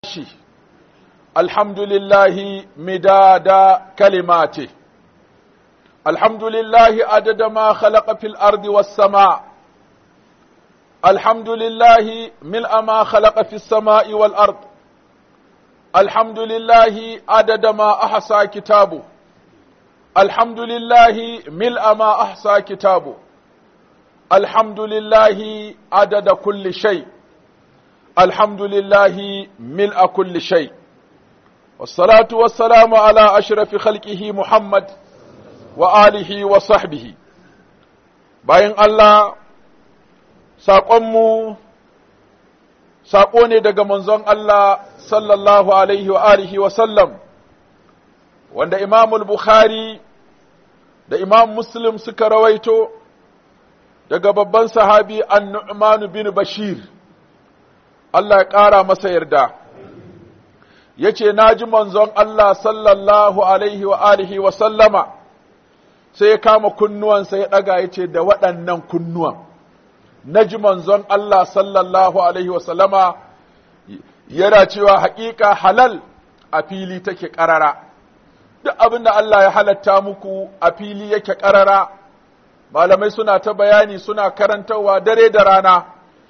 الحمد لله مداد كلماته الحمد لله عدد ما خلق في الأرض والسماء الحمد لله ملء ما خلق في السماء والأرض الحمد لله عدد ما أحصى كتابه الحمد لله ملء ما أحصى كتابه الحمد لله عدد كل شيء الحمد لله ملء كل شيء والصلاة والسلام على أشرف خلقه محمد وآله وصحبه bayan Allah saƙonmu saƙo ne daga manzon Allah sallallahu alaihi wa alihi wa sallam wanda Imamul Bukhari da Imam Muslim suka rawaito daga babban sahabi an-Nu'man bin Bashir Allah ya ƙara masa yarda ya ce na ji manzon Allah sallallahu alaihi wa alihi wa sallama sai ya kama kunnuwansa ya ɗaga ya ce da waɗannan kunnuwan na ji manzon Allah sallallahu alaihi wa sallama yana cewa haƙiƙa halal a fili take ƙarara duk abin da Allah ya halatta muku a fili yake ƙarara malamai suna ta bayani suna karantarwa dare da rana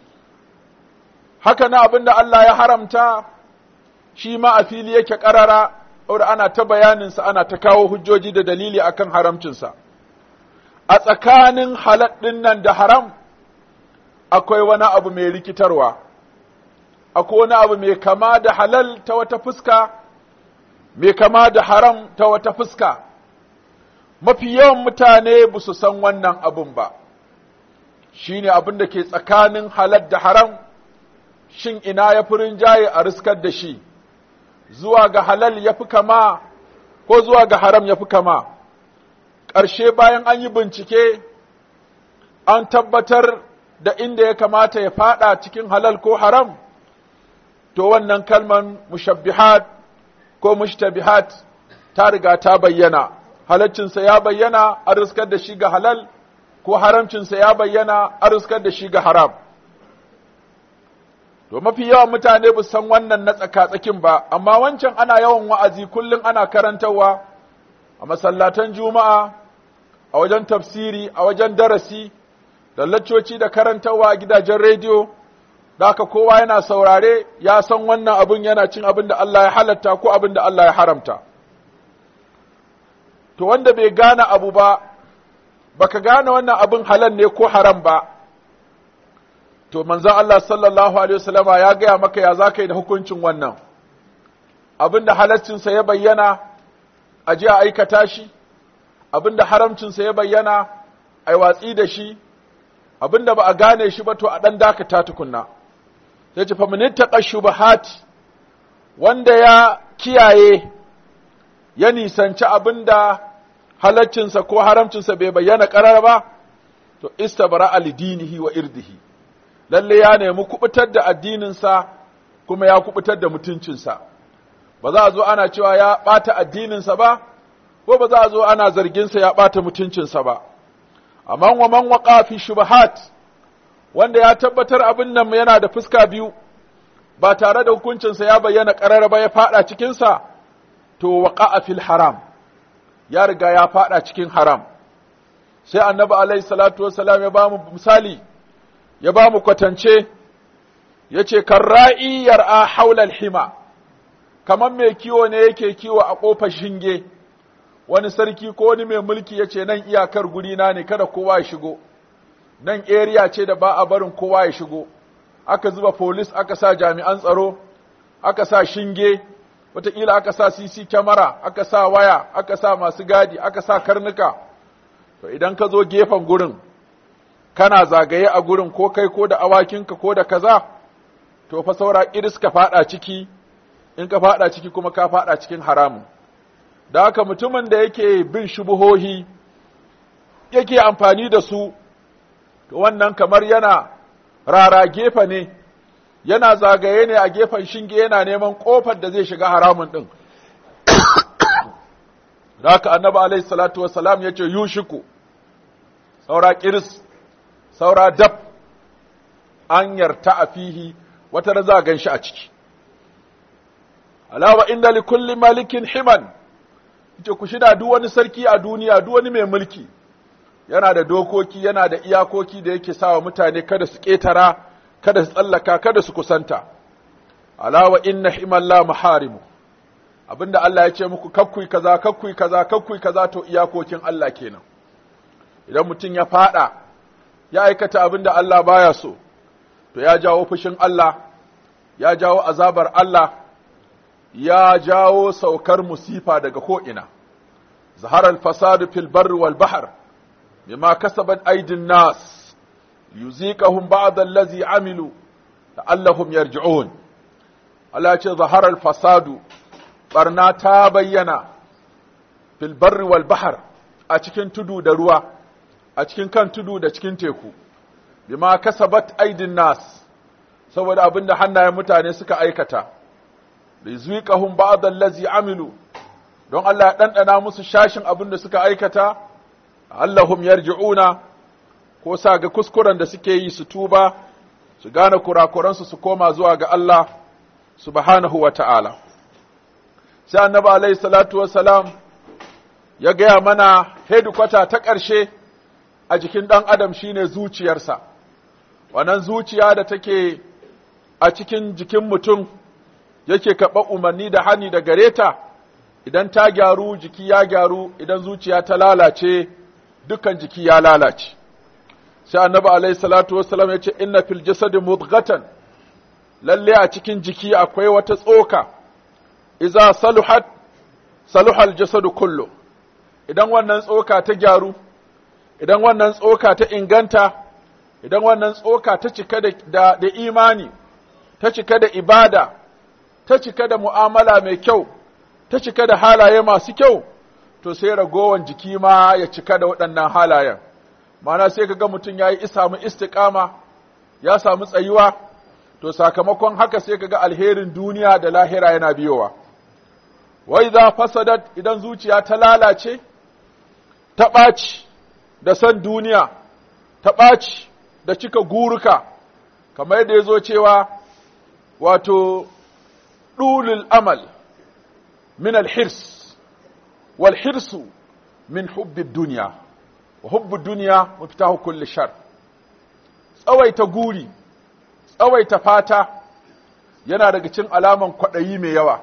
haka na abin da Allah ya haramta shi ma a fili yake ƙarara saboda ana ta bayaninsa ana ta kawo hujjoji da dalili akan haramcinsa a tsakanin halal ɗin nan da haram akwai wani abu mai rikitarwa akwai wani abu mai kama da halal ta wata fuska mai kama da haram ta wata fuska mafi yawan mutane ba su san wannan abun ba shi ne abin da ke tsakanin halal da haram shin ina ya fi rinjaye a riskar da shi zuwa ga halal ya fi kama ko zuwa ga haram ya fi kama ƙarshe bayan an yi bincike an tabbatar da inda ya kamata ya fada cikin halal ko haram to wannan kalman mushabbihat ko mushtabihat ta riga ta bayyana halaccinsa ya bayyana a riskar da shi ga halal ko haramcinsa ya bayyana a riskar da shi ga haram To mafi yawan mutane ba san wannan na tsaka-tsakin ba, amma wancan ana yawan wa'azi kullum ana karantarwa a masallatan juma'a, a wajen tafsiri, a wajen darasi, da laccoci da karantarwa a gidajen rediyo, da haka kowa yana saurare ya san wannan abin yana cin abin da Allah ya halatta ko abin da Allah ya haramta. To wanda bai gane abu ba, baka gane wannan abin halal ne ko haram ba, to manzon Allah sallallahu alaihi wasallama ya gaya maka ya zaka yi da hukuncin wannan abinda halaccinsa ya bayyana a ji a aikata shi abinda haramcinsa ya bayyana a watsi da shi abinda ba a gane shi ba to a ɗan dakata tukunna sai ce famin taqa shubahat wanda ya kiyaye ya nisanci abinda halaccinsa ko haramcinsa bai bayyana ƙarar ba to istabara alidinihi wa irdihi lalle ya nemi kubutar da addininsa kuma ya kubutar da mutuncinsa ba za a zo ana cewa ya ɓata addininsa ba ko ba za a zo ana zarginsa ya ɓata mutuncinsa ba amma wa man waqa fi shubahat wanda ya tabbatar abin nan yana da fuska biyu ba tare da hukuncinsa ya bayyana ƙarar ba ya faɗa cikinsa to waqa fil haram ya riga ya faɗa cikin haram sai annabi alaihi salatu wassalam ya ba mu misali ya ba mu kwatance ya ce, Karra'i yar'a haulal hima, kamar mai kiwo ne yake kiwo a ƙofar shinge, wani sarki ko wani mai mulki ya ce nan iyakar gurina ne kada kowa ya shigo, nan area ce da ba a barin kowa ya shigo, aka zuba polis aka sa jami'an tsaro, aka sa shinge, wataƙila aka sa CC kyamara, aka sa waya, aka sa masu gadi, aka sa karnuka, to idan ka zo gefen gurin, kana zagaye a gurin ko kai ko da awakinka ko da kaza to fa saura iris ka fada ciki in ka fada ciki kuma ka fada cikin haramun da haka mutumin da yake bin shubuhohi yake amfani da su to wannan kamar yana rara gefe ne yana zagaye ne a gefen shinge yana neman kofar da zai shiga haramun din da haka annabi alaihi salatu wassalam yace yushiku saura kiris saura dab an yarta a fihi wata da za a gan shi a ciki alawa inna li kulli malikin himan yace ku shida duk wani sarki a duniya duk wani mai mulki yana da dokoki yana da iyakoki da yake sawa mutane kada su ketara kada su tsallaka kada su kusanta alawa inna himalla maharimu abinda Allah ya ce muku kakkui kaza kakkui kaza kakkui kaza to iyakokin Allah kenan idan mutum ya fada ya aikata abinda Allah baya so to ya jawo fushin Allah ya jawo azabar Allah ya jawo saukar musifa daga ko'ina zaharar fasadu fil barri wal bahar bima kasabat aidin nas yuziqahum ba'd allazi amilu la'allahum yarji'un Allah ya ce zaharar fasadu barna ta bayyana fil barri wal bahar a cikin tudu da ruwa a cikin kan tudu da cikin teku bima kasabat aidin nas saboda abinda hannayen mutane suka aikata da zuiqahum ba'd allazi amilu don Allah ya dandana musu shashin abinda suka aikata allahum yarji'una ko sa ga kuskuren da suke yi su tuba su gane kurakuransu su koma zuwa ga Allah subhanahu wa ta'ala sai annabi alaihi salatu wassalam ya gaya mana hedikwata ta ƙarshe a jikin ɗan adam shine zuciyarsa wannan zuciya da take a cikin jikin mutum yake kaɓa umarni da hani da gare ta idan ta gyaru jiki ya gyaru idan zuciya ta lalace dukkan jiki ya lalace sai annabi alaihi salatu wassalam ya ce inna fil jasadi mudghatan lalle a cikin jiki akwai wata tsoka iza saluhat saluhal jasadu kullu idan wannan tsoka ta gyaru idan wannan tsoka ta inganta idan wannan tsoka ta cika da, da, da imani ta cika da ibada ta cika da mu'amala mai kyau ta cika da halaye masu kyau to sai ragowan jiki ma ya cika da waɗannan halayen mana sai kaga mutum ya yi samu istiƙama ya samu tsayuwa to sakamakon haka sai kaga alherin duniya da lahira yana biyowa wai za fasadat idan zuciya ta lalace ta ɓaci da san duniya ta ɓaci da cika guruka kamar yadda ya zo cewa wato ɗulul amal min alhirs wal hirsu min hubbid duniya wa hubbud duniya mafitahu kulli shar tsawaita guri tsawaita fata yana daga cikin alaman kwaɗayi mai yawa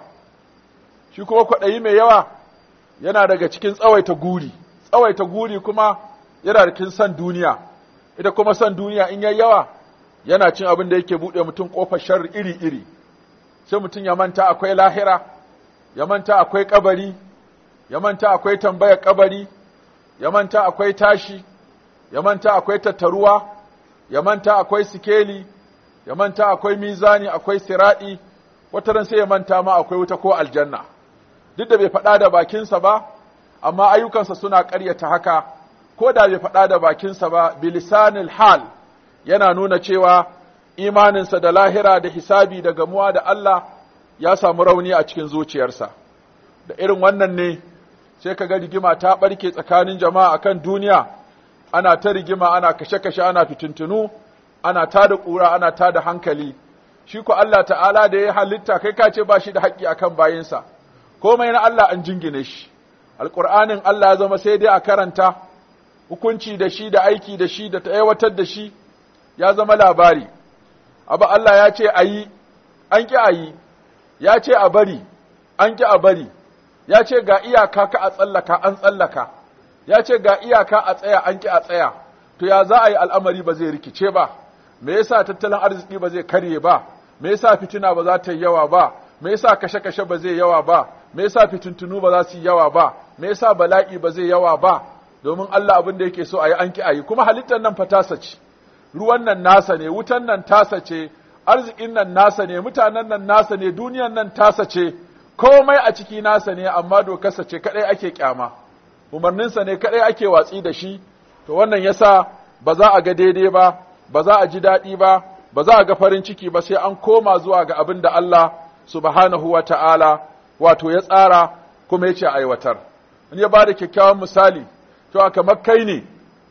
shi kuma kwaɗayi mai yawa yana daga cikin tsawaita guri tsawaita guri kuma yana da cikin san duniya ita kuma san duniya in yayi yawa yana cin abin da yake buɗe mutum ƙofar sharri iri-iri sai mutum ya manta akwai lahira ya manta akwai kabari ya manta akwai tambayar kabari ya manta akwai tashi ya manta akwai tattaruwa ya manta akwai sikeli ya manta akwai mizani akwai siradi wata ran sai ya manta ma akwai wuta ko aljanna duk da bai faɗa da bakinsa ba amma ayyukansa suna ƙaryata haka ko da bai faɗa da bakinsa ba bilisanil hal yana nuna cewa imaninsa da lahira da hisabi da gamuwa da Allah ya samu rauni a cikin zuciyarsa da irin wannan ne sai ka ga rigima ta ɓarke tsakanin jama'a akan duniya ana ta rigima ana kashe-kashe ana fitintunu ana ta da ƙura ana ta da hankali shi ko Allah ta'ala da ya halitta kai ka ce ba shi da haƙƙi akan bayinsa komai na Allah an jingine shi alƙur'anin Allah ya zama sai dai a karanta hukunci da shi da aiki da shi da ta aiwatar da shi ya zama labari abu Allah ya ce a yi an ƙi a yi ya ce a bari an ƙi a bari ya ce ga iyaka ka a tsallaka an tsallaka ya ce ga iyaka a tsaya an ƙi a tsaya to ya za a yi al'amari ba zai rikice ba me yasa tattalin arziki ba zai karye ba me yasa fitina ba za ta yi yawa ba me yasa kashe-kashe ba zai yawa ba me yasa fitintunu ba za su yi yawa ba me yasa bala'i ba zai yawa ba domin Allah abin da yake so a yi an ki a yi kuma halittar nan fa tasa ce ruwan nan nasa ne wutan nan tasa ce arzikin nan nasa ne mutanen nan nasa ne duniyan nan tasa ce komai a ciki nasa ne amma dokarsa ce kadai ake kyama umarninsa ne kadai ake watsi da shi to wannan yasa ba za a ga daidai ba ba za a ji daɗi ba ba za a ga farin ciki ba sai an koma zuwa ga abin da Allah subhanahu wa ta'ala wato ya tsara kuma ya ce aiwatar in ya ba da kyakkyawan misali to aka makkai ne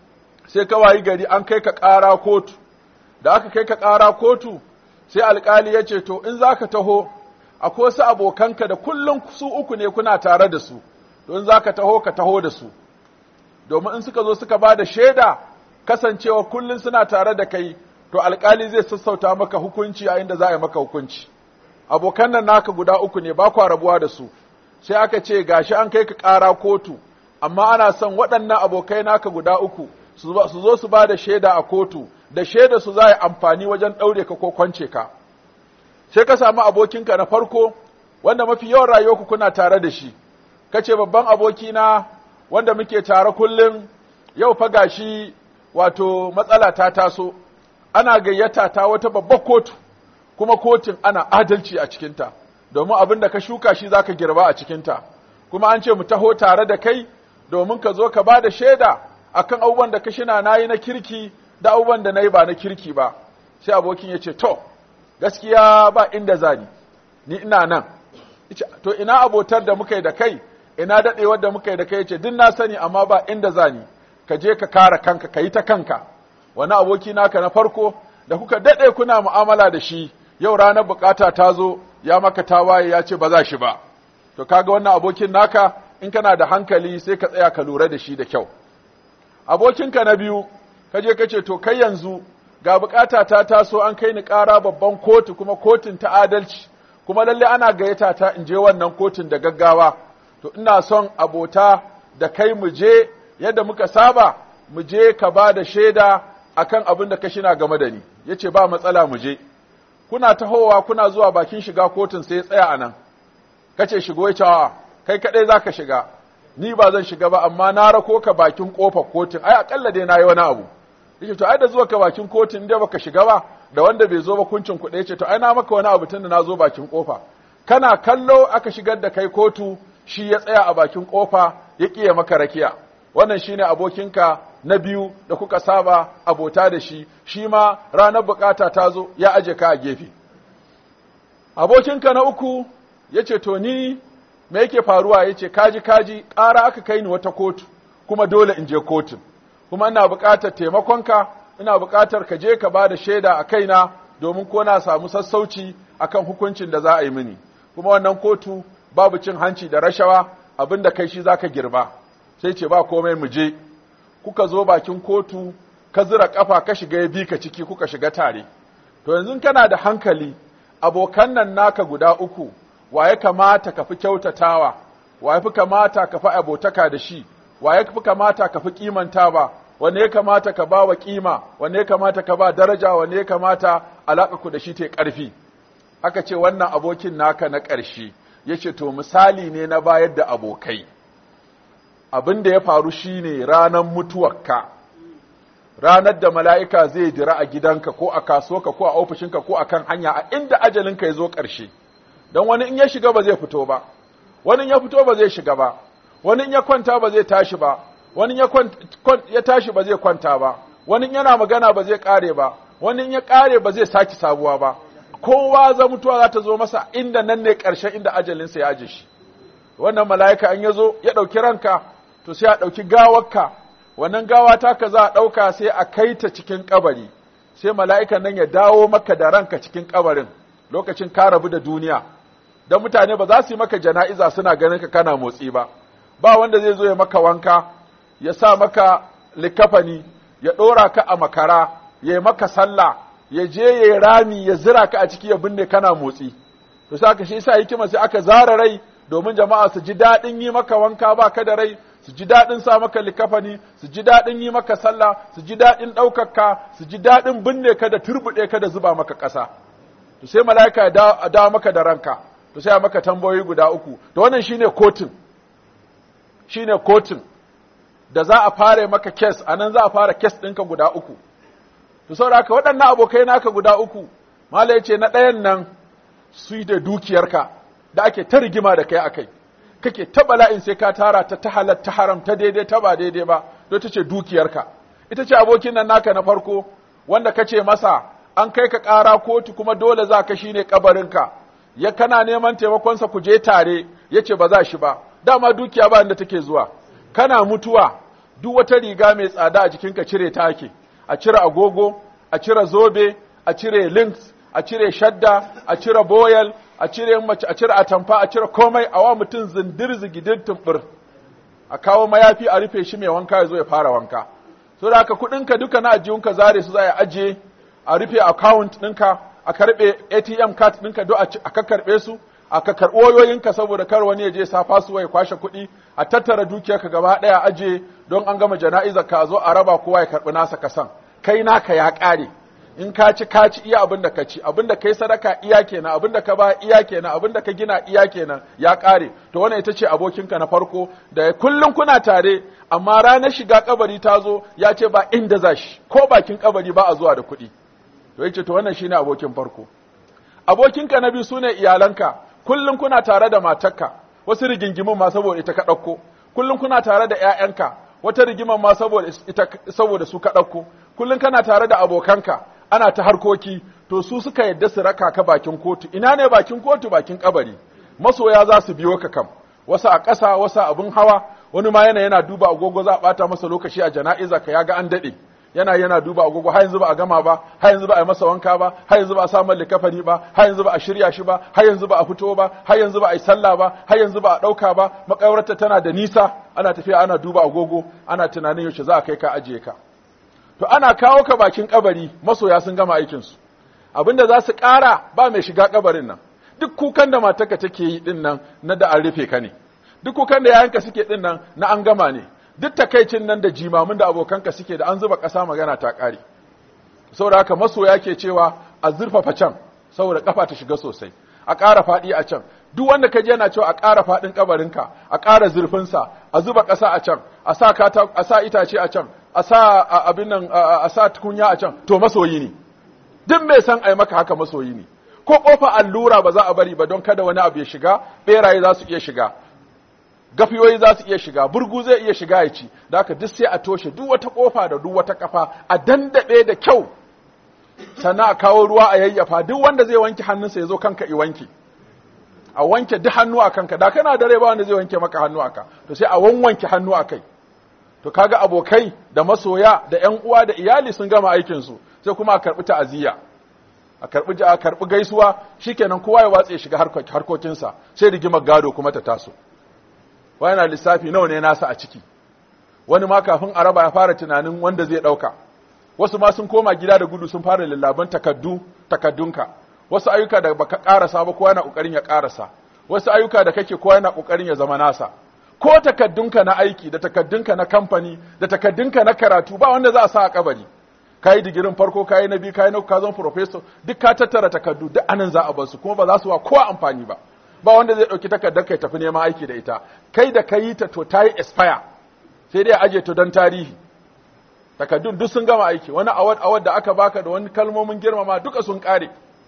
sai ka wayi gari an kai ka ƙara kotu da aka kai ka ƙara kotu sai alƙali ya ce to in za ka taho akwai wasu abokanka da kullum su uku ne kuna tare da su don za ka taho ka taho da su domin in suka zo suka ba da shaida kasancewa kullum suna tare da kai to alkali zai sassauta maka hukunci a inda za a yi maka hukunci abokan nan naka guda uku ne ba kwa rabuwa da su sai aka ce gashi an kai ka ƙara kotu amma ana son waɗannan abokai naka guda uku su zo su ba da shaida a kotu da shaida su za a yi amfani wajen ɗaure ka ko kwance ka sai ka samu abokinka na farko wanda mafi yawan rayuwarku kuna tare da shi kace babban abokina wanda muke tare kullum yau fa gashi wato matsala ta taso ana gayyata ta wata babbar kotu kuma kotun ana adalci a cikinta domin abin da ka shuka shi zaka girba a cikinta kuma an ce mu taho tare da kai domin ka zo ka ba da shaida akan abubuwan da ka shina nayi na kirki da abubuwan da nayi ba na kirki ba sai abokin ya ce to gaskiya ba inda zani ni ina nan to ina abotar da muka yi da kai ina dadewar da muka yi da kai yace din na sani amma ba inda zani ka je ka kare kanka ka yi ta kanka wani aboki naka na farko da kuka dade kuna mu'amala da shi yau ranar bukata ta zo ya maka tawaye ya ce ba za shi ba to kaga wannan abokin naka in kana da hankali sai ka tsaya ka lura da shi da kyau abokinka na biyu ka je ka ce to kai yanzu ga bukata ta taso an kai ni ƙara babban kotu kuma kotun ta adalci kuma lalle ana gayyata ta in je wannan kotun da gaggawa to ina son abota da kai mu je yadda muka saba mu je ka ba da shaida akan abin da ka shina game da ni yace ba matsala mu je kuna tahowa kuna zuwa bakin shiga kotun sai ya tsaya anan kace shigo ya cewa kai kadai zaka shiga ni ba zan shiga ba amma na rako ka bakin kofar kotun ai akalla dai nayi wani abu yace to ai da zuwa ka bakin kotun inda baka shiga ba da wanda bai zo ba kuncin kuɗe yace to ai na maka wani abu tunda na zo bakin kofa kana kallo aka shigar da kai kotu shi ya tsaya a bakin kofa ya kiye maka rakiya wannan shine abokinka na biyu da kuka saba abota da shi shi ma ranar bukata ta zo ya aje ka a gefe abokinka na uku yace to ni me yake faruwa yace kaji kaji ƙara aka kai ni wata kotu kuma dole in je kotun kuma ina buƙatar taimakonka ina buƙatar ka je ka bada shaida a kaina domin ko na samu sassauci akan hukuncin da za a yi mini kuma wannan kotu babu cin hanci da rashawa abinda kai shi zaka girba sai ce ba komai mu je kuka zo bakin kotu ka zira kafa ka shiga ya bi ka ciki kuka shiga tare to yanzu kana da hankali abokan nan naka guda uku waye kamata ka fi kyautatawa waye fi kamata ka fi abotaka da shi waye fi kamata ka fi kimantawa wanne ya kamata ka ba wa kima wanne ya kamata ka ba daraja wanne ya kamata alaka ku da shi ta ƙarfi aka ce wannan abokin naka na ƙarshe yace to misali ne na bayar da abokai abin da ya faru shine ranar mutuwarka ranar da mala'ika zai dira a gidanka ko a kasuwarka ko a ofishinka ko a kan hanya a inda ajalinka ya zo ƙarshe don wani in ya shiga ba zai fito ba wani in ya fito ba zai shiga ba wani in ya kwanta ba zai tashi ba wani ya tashi ba zai kwanta ba wani yana magana ba zai kare ba wani ya kare ba zai saki sabuwa ba kowa za mutuwa za ta zo masa inda nan ne ƙarshen inda ajalinsa ya aje shi wannan mala'ika an ya zo ya ɗauki ranka to sai a ɗauki gawarka wannan gawa taka za a ɗauka sai a kai ta cikin kabari sai mala'ikan nan ya dawo maka da ranka cikin kabarin lokacin ka rabu da duniya don mutane ba za su yi maka jana'iza suna ganin ka kana motsi ba ba wanda zai zo ya maka wanka ya sa maka likafani ya ɗora ka a makara ya yi maka sallah ya je ya yi rami ya zira ka a ciki ya binne kana motsi to sai aka shi sa hikima sai aka zara rai domin jama'a su ji daɗin yi maka wanka ba ka da rai su ji daɗin sa maka likafani su ji daɗin yi maka sallah su ji daɗin ɗaukaka su ji daɗin binne ka da turbuɗe ka da zuba maka ƙasa to sai mala'ika ya dawo maka da ranka to sai maka tambayoyi guda uku to wannan shine kotun shine kotun da za a fara maka kes a nan za a fara kes ɗinka guda uku to saboda haka waɗannan abokai naka guda uku malai ce na ɗayan nan su da dukiyarka da ake ta rigima da kai akai kake ta bala'in sai ka tara ta ta halal ta haram ta daidai ta ba daidai ba don ta ce dukiyarka ita ce abokin nan naka na farko wanda ka ce masa an kai ka ƙara kotu kuma dole za ka shine kabarinka ya kana neman taimakonsa ku je tare ya ce ba za shi ba dama dukiya ba inda take zuwa kana mutuwa duk wata riga mai tsada a jikinka cire ta ake a cire agogo a cire zobe a cire links a cire shadda a cire boyal a cire mace a cire atamfa a cire komai a wa mutum zindir zigidin tumbur a kawo mayafi a rufe shi mai wanka ya zo ya fara wanka so da haka kuɗinka duka na ajiyunka zare su za a ajiye a rufe account ɗinka a karɓe ATM card ɗinka duk a kakkarɓe su a ka karɓi wayoyinka saboda kar wani ya je sa fasuwa ya kwashe kuɗi a tattara dukiyarka gaba ɗaya aje don an gama jana'izar ka zo a raba kowa ya karɓi nasa kasan kai naka ya ƙare in ka ci ka ci iya abin da ka ci abin da kai sadaka iya kenan abin da ka ba iya kenan abin da ka gina iya kenan ya ƙare to wannan ita ce abokinka na farko da kullum kuna tare amma ranar shiga kabari ta zo ya ce ba inda za shi ko bakin kabari ba a zuwa da kuɗi to yace to wannan shine abokin farko abokinka na biyu sune iyalanka kullum kuna tare da matarka wasu rigingimin ma saboda ita ka ɗauko kullum kuna tare da ƴaƴanka wata rigimar ma saboda ita saboda su ka ɗauko kullum kana tare da abokanka ana ta harkoki to su suka yadda su raka ka bakin kotu ina ne bakin kotu bakin kabari masoya za su biyo ka kam wasu a ƙasa wasu abin hawa wani ma yana yana duba agogo za a ɓata masa lokaci a jana'iza ka ya ga an daɗe yana yana duba agogo har yanzu ba a gama ba har yanzu ba a yi masa wanka ba har yanzu ba a samu likafani ba har yanzu ba a shirya shi ba har yanzu ba a fito ba har yanzu ba a yi sallah ba har yanzu ba a ɗauka ba makawarta tana da nisa ana tafiya ana duba agogo ana tunanin yaushe za a kai ka ajiye ka to ana kawo ka bakin kabari masoya sun gama aikin su abinda za su ƙara ba mai shiga kabarin nan duk kukan da matarka take yi din nan na da an rufe ka ne duk kukan da yayanka suke din nan na an gama ne duk takaicin nan da jimamin da abokanka suke da an zuba ƙasa magana ta ƙare saboda haka masoya ke cewa a zurfafa can saboda ƙafa ta shiga sosai a ƙara faɗi a can duk wanda ka je yana cewa a ƙara faɗin ƙabarinka a ƙara zurfinsa a zuba ƙasa a can a sa kata a sa itace a can a sa abin nan a sa tukunya a can to masoyi ne duk mai san ai maka haka masoyi ne ko kofa allura ba za a bari ba don kada wani abu ya shiga beraye za su iya shiga gafiyoyi za su iya shiga burgu zai iya shiga ya ci da haka duk sai a toshe duk wata kofa da duk wata kafa a dandabe da kyau sannan a kawo ruwa a yayyafa duk wanda zai wanke hannunsa ya zo kanka i wanke a wanke duk hannu a kanka da kana da rai ba wanda zai wanke maka hannu aka to sai a wanwanke hannu a kai to kaga abokai da masoya da ƴan uwa da iyali sun gama aikin su sai kuma a karbi ta'aziyya a karbi a karbi gaisuwa shikenan kowa ya watse shiga harkokinsa sai rigimar gado kuma ta taso wani na lissafi nawa ne nasa a ciki wani ma kafin a raba ya fara tunanin wanda zai ɗauka wasu ma sun koma gida da gudu sun fara lallaban takaddu takaddunka wasu ayyuka da baka karasa ba kowa yana kokarin ya karasa wasu ayyuka da kake kowa yana kokarin ya zama nasa ko takaddunka na aiki da takaddunka na kamfani da takaddunka na karatu ba wanda za a sa a kabari kayi digirin farko kayi na biyu kayi na ka zama professor duk ka tattara takaddu duk anan za a bar su kuma ba za su wa kowa amfani ba ba wanda zai ɗauki takardar kai tafi neman aiki da ita kai da ka yi ta to ta yi expire sai dai aje to don tarihi takardun duk sun gama aiki wani awad awad da aka baka da wani kalmomin girmama duka sun ƙare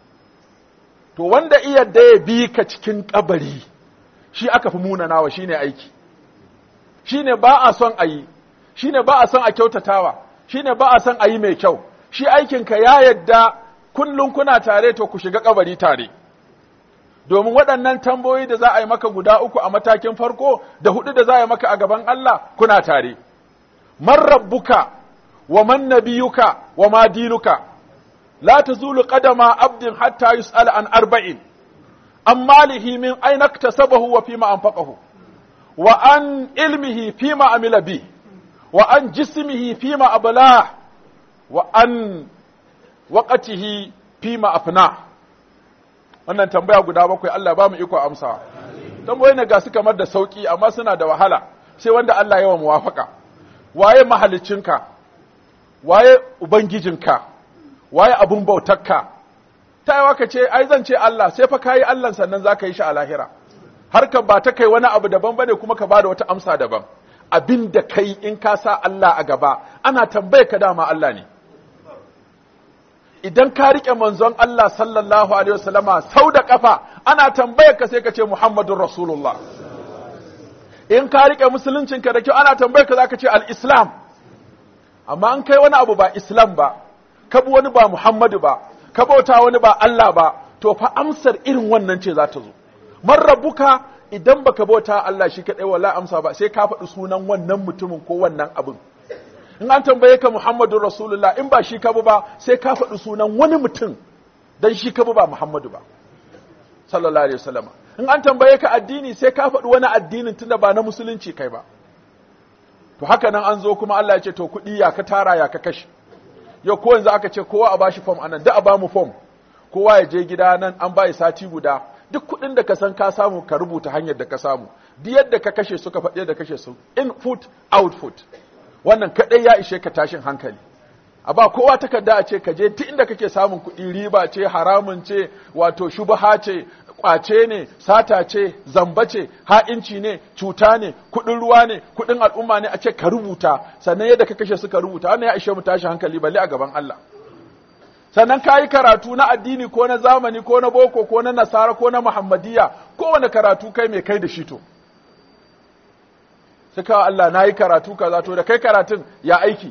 to wanda iya da ya bi ka cikin kabari shi aka fi munanawa shine aiki shine ba a son a yi shine ba a son a kyautatawa shine ba a son a yi mai kyau shi aikinka ya yadda kullum kuna tare to ku shiga kabari tare domin waɗannan tambayoyi da za a yi maka guda uku a matakin farko da hudu da za a yi maka a gaban Allah kuna tare. Man rabbuka wa man nabiyuka wa ma dinuka la tazulu qadama abdin hatta yus'ala an arba'in an malihi min aina iktasabahu wa fima anfaqahu wa an ilmihi fima amila bi wa an jismihi fima ablah wa an waqatihi fima afna wannan tambaya guda bakwai Allah ba mu iko amsa tambayoyi ne ga su kamar da sauki amma suna da wahala sai wanda Allah yawa muwafaka waye mahalicinka waye ubangijinka waye abun bautarka ta yawa ka ce ai zan ce Allah sai fa kayi Allah sannan za ka yi shi a lahira harkar ba ta kai wani abu daban bane kuma ka bada wata amsa daban abin da kai in ka sa Allah a gaba ana tambaye ka dama Allah ne idan ka riƙe manzon Allah sallallahu alaihi wasallama sau da ƙafa ana tambayar ka sai ka ce Muhammadun Rasulullah in ka riƙe musuluncinka da kyau ana tambayar ka za ka ce al-Islam amma an kai wani abu ba Islam ba ka bi wani ba Muhammadu ba ka bauta wani ba Allah ba to fa amsar irin wannan ce za ta zo man rabbuka idan baka bauta Allah shi kadai wala amsa ba sai ka faɗi sunan wannan mutumin ko wannan abin in an tambaye ka Muhammadu Rasulullah in ba shi ka ba sai ka faɗi sunan wani mutum dan shi ka ba Muhammadu ba sallallahu alaihi wasallam in an tambaye ka addini sai ka faɗi wani addinin tunda ba na musulunci kai ba to haka nan an zo kuma Allah ya ce to kuɗi ya ka tara ya ka kashe yau ko yanzu aka ce kowa a bashi form anan da a bamu form kowa ya je gida nan an bai sati guda duk kuɗin da ka san ka samu ka rubuta hanyar da ka samu duk yadda ka kashe su ka faɗi yadda kashe su in foot out foot wannan kaɗai ya ishe ka tashin hankali a ba kowa takarda a ce ka je duk inda kake samun kuɗi riba ce haramun ce wato shubaha ce kwace ne sata ce zamba ce ha'inci ne cuta ne kuɗin ruwa ne kuɗin al'umma ne a ce ka rubuta sannan yadda ka kashe su ka rubuta wannan ya ishe mu tashin hankali balle a gaban Allah sannan ka yi karatu na addini ko na zamani ko na boko ko na nasara ko na muhammadiyya kowane karatu kai mai kai da shi to suka Allah na yi karatu kaza to da kai karatun ya aiki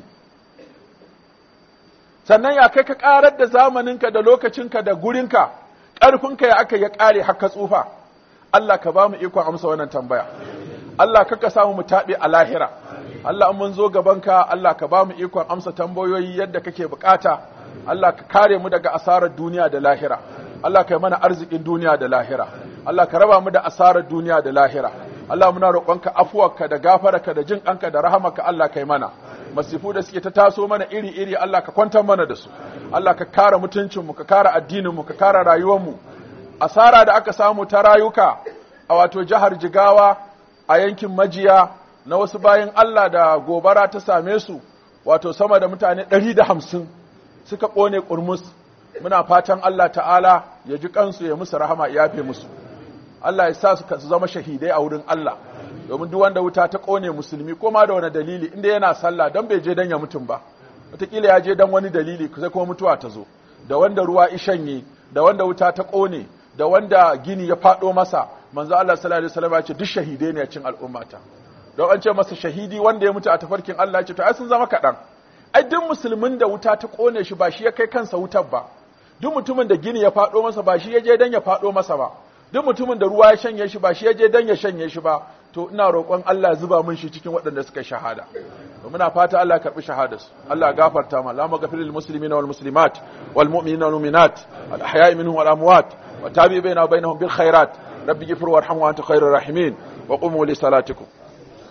sannan ya kai ka karar da zamaninka da lokacinka da gurinka ƙarfinka ya aka ya ƙare haka tsufa Allah ka ba mu ikon amsa wannan tambaya Allah ka samu mu taɓe a lahira Allah mun zo gabanka Allah ka ba mu ikon amsa tambayoyi yadda kake bukata Allah ka kare mu daga asarar duniya da lahira Allah ka yi mana arzikin duniya da lahira Allah ka raba mu da asarar duniya da lahira Allah muna roƙonka afuwarka da gafararka da jin ƙanka da rahamarka Allah ka yi mana masifu da suke ta taso mana iri-iri Allah ka kwantar mana da su Allah ka kare mutuncinmu ka kare addininmu ka kare rayuwarmu asara da aka samu ta rayuka a wato jihar Jigawa a yankin Majiya na wasu bayan Allah da gobara ta same su wato sama da mutane ɗari da hamsin suka ƙone ƙurmus muna fatan Allah ta'ala ya ji kansu ya musu rahama ya yafe musu Allah ya sa su zama shahidai a wurin Allah domin duk wanda wuta ta ƙone musulmi ko ma da wani dalili inda yana sallah don bai je dan ya mutum ba wataƙila ya je dan wani dalili sai kuma mutuwa ta zo da wanda ruwa ishanye da wanda wuta ta ƙone da wanda gini ya faɗo masa manzo Allah sallallahu alaihi wasallam ya ce duk shahidai ne a cikin al'ummata don an ce masa shahidi wanda ya mutu a tafarkin Allah ya ce to ai sun zama kaɗan ai duk musulmin da wuta ta ƙone shi ba shi ya kai kansa wutar ba duk mutumin da gini ya faɗo masa ba shi ya je dan ya faɗo masa ba duk mutumin da ruwa ya shanye shi ba shi ya je dan ya shanye shi ba to ina roƙon Allah ya zuba mun shi cikin waɗanda suka shahada to muna fata Allah ya karɓi shahadarsu Allah ya gafarta ma Allahumma ghafir lil muslimina wal muslimat wal mu'minina wal mu'minat al ahya'i minhum wal amwat wa tabi bainahum bainahum bil khairat rabbi ghfir warham wa anta khairur rahimin wa qumu li salatikum